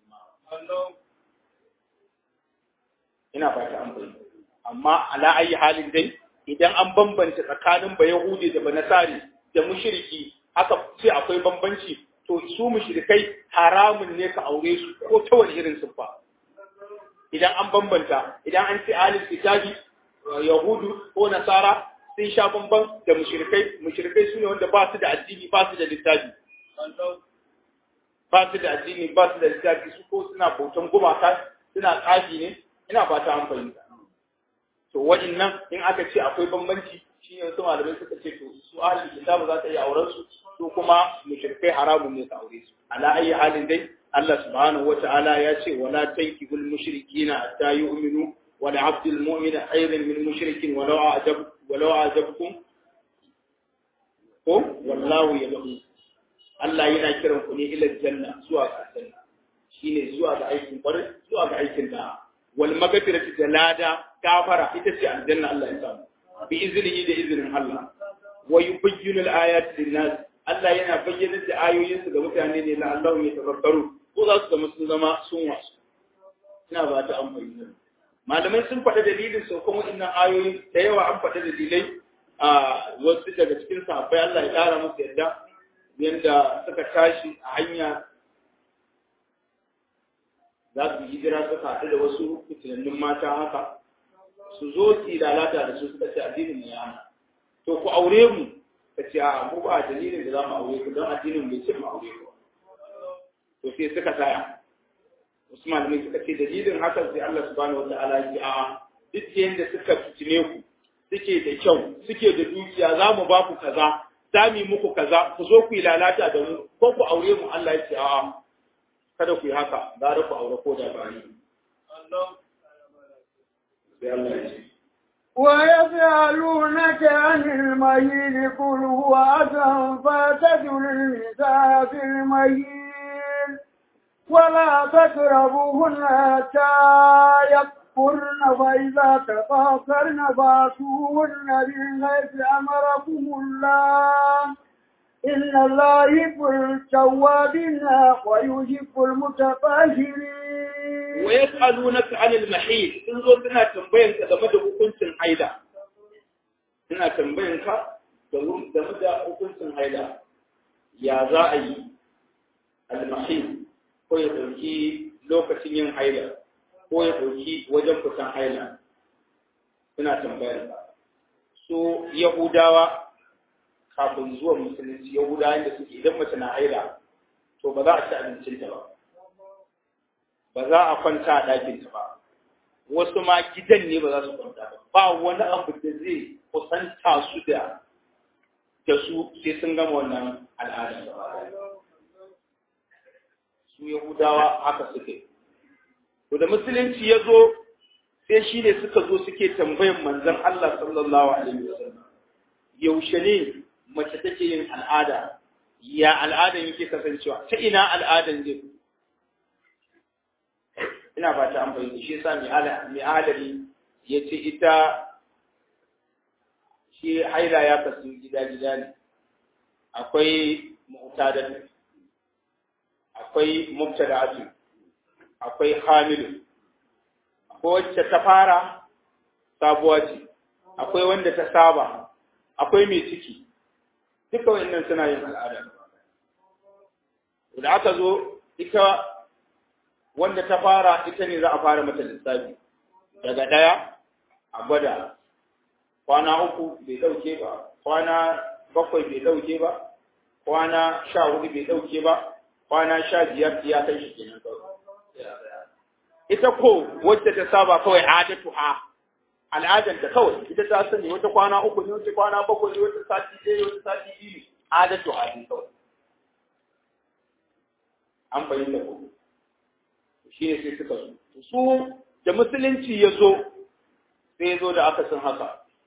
ina fata an bayyana amma ala ayi halin dai idan an bambanta tsakanin ba yahudi da ba nasari da mushriki aka ce akwai bambanci to su mushrikai haramun ne ka aure su ko ta wani irin siffa idan an bambanta idan an ce alil kitabi yahudu ko nasara sun sha bamban da mushrikai mushrikai su ne wanda ba su da addini ba su da littafi ba su da addini ba su da littafi su ko suna bautan gumaka suna tsafi ne ina fata an fahimta to waɗannan in aka ce akwai bambanci shi ne wasu malamai suka ce to su ahli kitabu za ta iya auren su su kuma mushrikai haramun ne ka aure su ala ayi halin dai Allah subhanahu wata'ala ya ce wala tankihul mushrikina hatta yu'minu wa la 'abdul mu'mina khairun min mushrikin walau a'jab walau a'jabkum ko wallahu yad'u Allah yana kiran ku ne ila janna zuwa ga janna shine zuwa ga aikin kwarai zuwa ga aikin da wal magfirati da lada gafara ita ce aljanna Allah ya samu bi iznihi da iznin Allah wa yubayyinu al-ayat lin-nas Allah yana bayyana da ayoyinsu ga mutane ne la Allah ya tafakkaru ko za su zama sun zama sun wasu ina ba ta amfani malamai sun faɗa dalilin saukan waɗannan ayoyi da yawa an faɗa dalilai a wasu daga cikin sahabbai Allah ya ƙara musu yadda yadda suka tashi a hanya za su hijira suka haɗu da wasu fitinannun mata haka su zo su lalata da su suka ce addinin ne ya to ku aure mu ka ce a mu ba dalilin da za mu aure ku don addinin bai ce mu aure ku to sai suka tsaya wasu malamai suka ce dalilin haka sai Allah subhanahu wataala ya ce a duk yanda suka fitine ku suke da kyau suke da dukiya za mu ba ku kaza za mu yi muku kaza ku zo ku yi lalata da mu ko ku aure mu Allah ya ce a'a kada ku yi haka gara ku aure ko da ba ni sai Allah ya ce ويسألونك عن المهيل قل هو أذى فاعتزلوا النساء في المهيل ولا تقربوهن حتى يكفرن فإذا تطهرن فاتوهن بالغيث أمركم الله إن الله يحب التوابين ويحب المتطهرين wa yas'alunaka 'anil mahid sun zo suna tambayan ka game da hukuncin haila suna tambayan ka game da hukuncin haila ya za a yi al mahid ko ya ɗauki lokacin yin haila ko ya ɗauki wajen fitan haila suna tambayar ba so yahudawa kafin zuwa musulunci yahudawa da suke idan mace na haila to ba za a ci abincinta ba ba za a kwanta a ɗakinta ba wasu ma gidan ne ba za su kwanta ba ba wani abu da zai kusanta su da da su sai sun gama wannan al'ada su yahudawa haka suke to da musulunci ya zo sai shi ne suka zo suke tambayan manzon Allah sallallahu alaihi wasallam yaushe ne mace take yin al'ada ya al'adan yake kasancewa ta ina al'adan zai ina ba ta amfani shi yasa mai adali ya ce ita shi haila ya kasu gida-gida ne akwai mu'tadatu akwai mubtada'atu akwai hamilu akwai wacce ta fara sabuwa ce akwai wanda ta saba akwai mai ciki duka wayannan suna yin al'ada da aka zo ita wanda ta fara ita ne za a fara mata lissafi daga ɗaya a gwada kwana uku bai ɗauke ba kwana bakwai bai ɗauke ba kwana sha hudu bai ɗauke ba kwana sha biyar ya kai shi kenan kawai ita ko wacce ta saba kawai adatu ha al'adar ta kawai ita ta sani wata kwana uku ne wata kwana bakwai ne wata sati ɗaya wata sati biyu adatu ha ne kawai an fahimta ko shi ne sai suka zo su da musulunci ya zo sai ya zo da aka san haka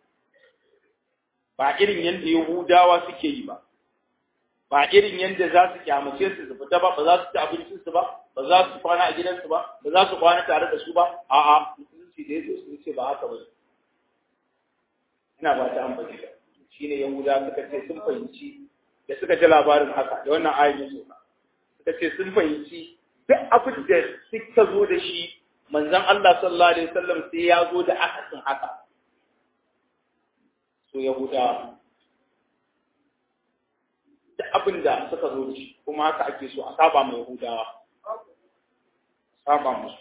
ba irin yadda yahudawa suke yi ba ba irin yadda za su kyamace su su fita ba ba za su ci abincin su ba ba za su kwana a gidansu ba ba za su kwana tare da su ba a'a musulunci da ya zo sun ce ba haka ba ina ba ta amfani da shine yahudawa suka ce sun fahimci da suka ji labarin haka da wannan ayin suka suka ce sun fahimci duk abin da suka zo da shi manzon Allah sallallahu alaihi wasallam sai ya zo da akasin haka so yahuda duk abin da suka zo da shi kuma haka ake so a saba mai yahudawa saba musu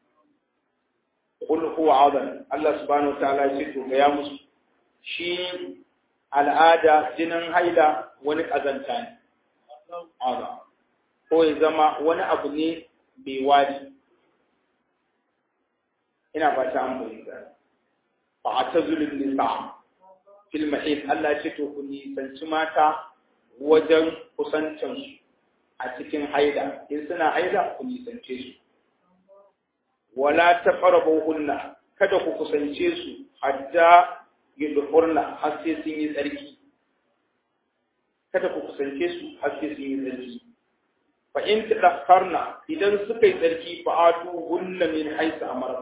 qul huwa adan Allah subhanahu wa ta'ala ya ce to ga ya musu shi al'ada jinin haila wani kazanta ne adan ko ya zama wani abu ne mai wari ina ba ta amfani fa atazulun nisa fil mahid Allah ya ce to ku nisanci mata wajen kusancin su a cikin haida in suna haida ku nisance su wala taqrabuhunna kada ku kusance su hatta yudhurna har sai sun yi tsarki kada ku kusance su har sai sun yi tsarki fa in tadakkarna idan suka yi tsarki fa atu hunna min haythu amara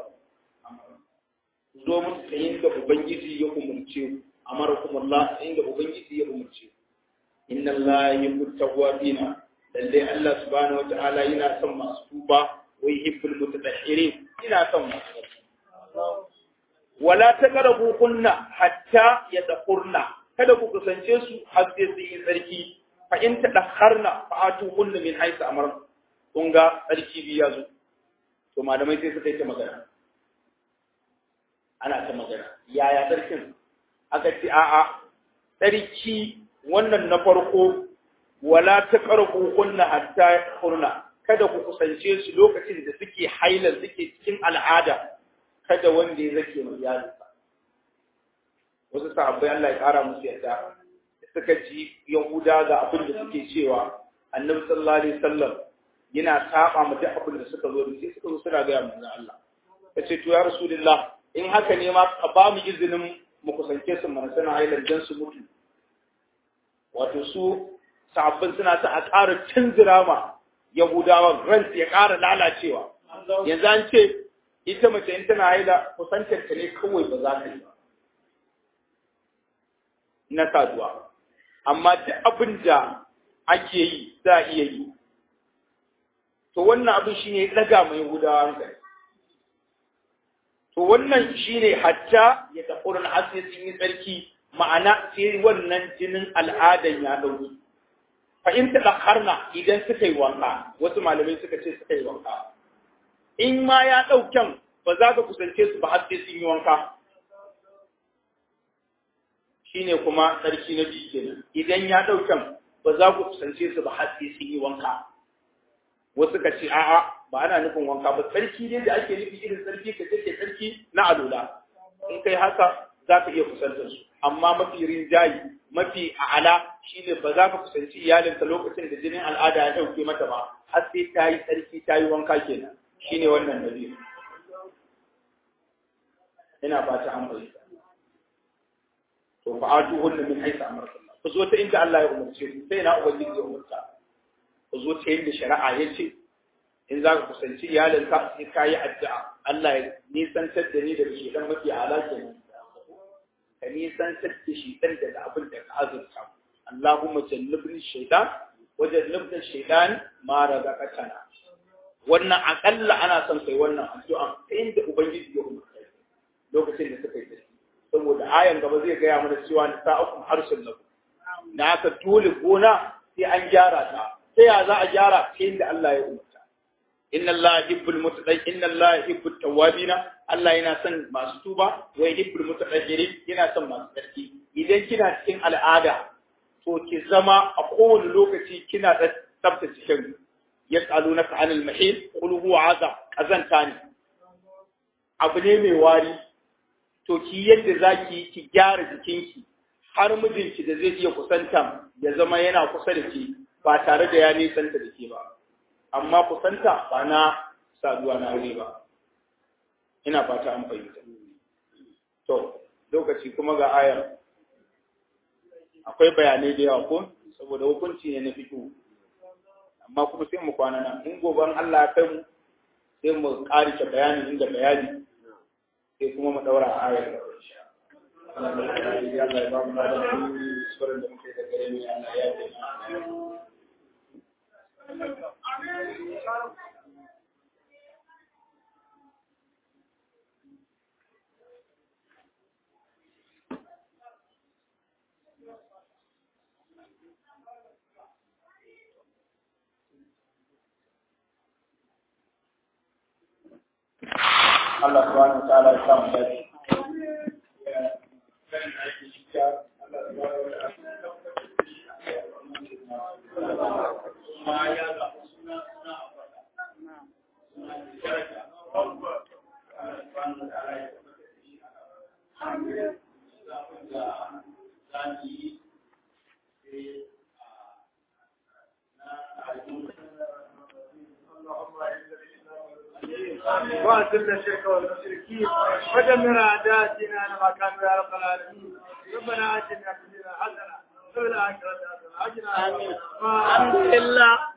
zo musu ta inda ubangiji ya umurce ku amarakum Allah inda ubangiji ya umurce inna Allah yuhibbu tawwabina lalle Allah subhanahu wata'ala yana son masu tuba wa yuhibbul mutatahhirin ina son masu wala taqrabu kunna hatta yadkhurna kada ku kusance su har sai sun yi tsarki fa in tadakharna fa atu kunna min haythu amara kun ga tsarki biya zo to malamai sai suka yi ta magana ana ta magana yaya sarkin aka ce a'a sarki wannan na farko wala ta karku kunna hatta kurna kada ku kusance su lokacin da suke haila suke cikin al'ada kada wanda ya zake mai yarinsa wasu sahabbai Allah ya kara musu yadda suka ji yahuda ga abin da suke cewa annabi sallallahu alaihi wasallam yana saba mu duk abin da suka zo da sai suka zo suna ga manzon Allah yace to ya rasulullah in haka ne ma ka ba mu izinin mu kusance su mana suna hailar dan su mutu wato su sabbin suna ta a ƙara tunzura ma yahudawa ran ya ƙara lalacewa yanzu an ce ita mace in tana haila kusantar ta ne kawai ba za ta yi ba na saduwa amma duk abin da ake yi za a iya yi to wannan abin shine ya ɗaga mai yahudawa hankali to wannan shine hatta ya tafurin asiri sun yi tsarki ma'ana sai wannan jinin al'adan ya ɗauki fa in tadakharna idan suka yi wanka wasu malamai suka ce suka yi wanka in ma ya daukan ba za ka kusance su ba har sai sun yi wanka shine kuma sarki na biyu kenan idan ya daukan ba za ku kusance su ba har sai sun yi wanka wasu ka ce a'a ba ana nufin wanka ba sarki ne da ake nufi irin sarki ka ce sarki na alola in kai haka za ka iya kusantar su amma mafi rinjayi mafi a'ala shine ba za ka kusanci iyalinka lokacin da jinin al'ada ya dauke mata ba har sai ta yi sarki ta yi wanka kenan shine wannan nabi ina fata an bayyana to fa atu hunna min haythu amara Allah ku zo ta inda Allah ya umarce ku sai na ubangiji ya umarta ku zo ta inda shari'a ya ce in za ka kusanci iyalinka sai ka yi addu'a Allah ya nisantar da ni daga shedan mafi ala kenan ka nisantar da shedan daga abin da ka azurta Allahumma jannibni shaytan wa jannibna shaytan ma razaqtana wannan akalla ana son kai wannan addu'a ta inda ubangiji ya umarta lokacin da suka yi tafi saboda ayan gaba zai gaya mana cewa ni sa'akum harsun lakum da haka dole gona sai an gyara ta sai ya za a gyara ta inda Allah ya umarta inna Allah yuhibbul mutadayyin inna Allah yuhibbut tawwabina Allah yana son masu tuba wa yuhibbul mutatahhirin yana son masu tsarki idan kina cikin al'ada to ki zama a kowane lokaci kina da tsaftace kanki yas'alunaka 'anil mahid qul huwa 'adha kazanta ne abu ne mai wari to ki yadda zaki ki gyara jikinki har mijinki da zai iya kusanta ya zama yana kusa da ke ba tare da ya nisanta da ke ba amma kusanta ba na saduwa na aure ba ina fata an fahimta to lokaci kuma ga ayar akwai bayanai da yawa ko saboda hukunci ne na fito amma kuma sai mu kwana nan in gobe Allah ya kai mu sai mu ƙarishe bayanin inda bayani sai kuma mu daura a ayar da Allah ya ba mu da suran da muke da gare ni Allah ya yi Allah subhanahu wa ta'ala ya samu dace. وأذل الشرك والمشركين ودمر أعداءنا لما كانوا يا رب العالمين ربنا آتنا في الدنيا حسنة وفي الآخرة حسنة وقنا عذاب النار. الحمد لله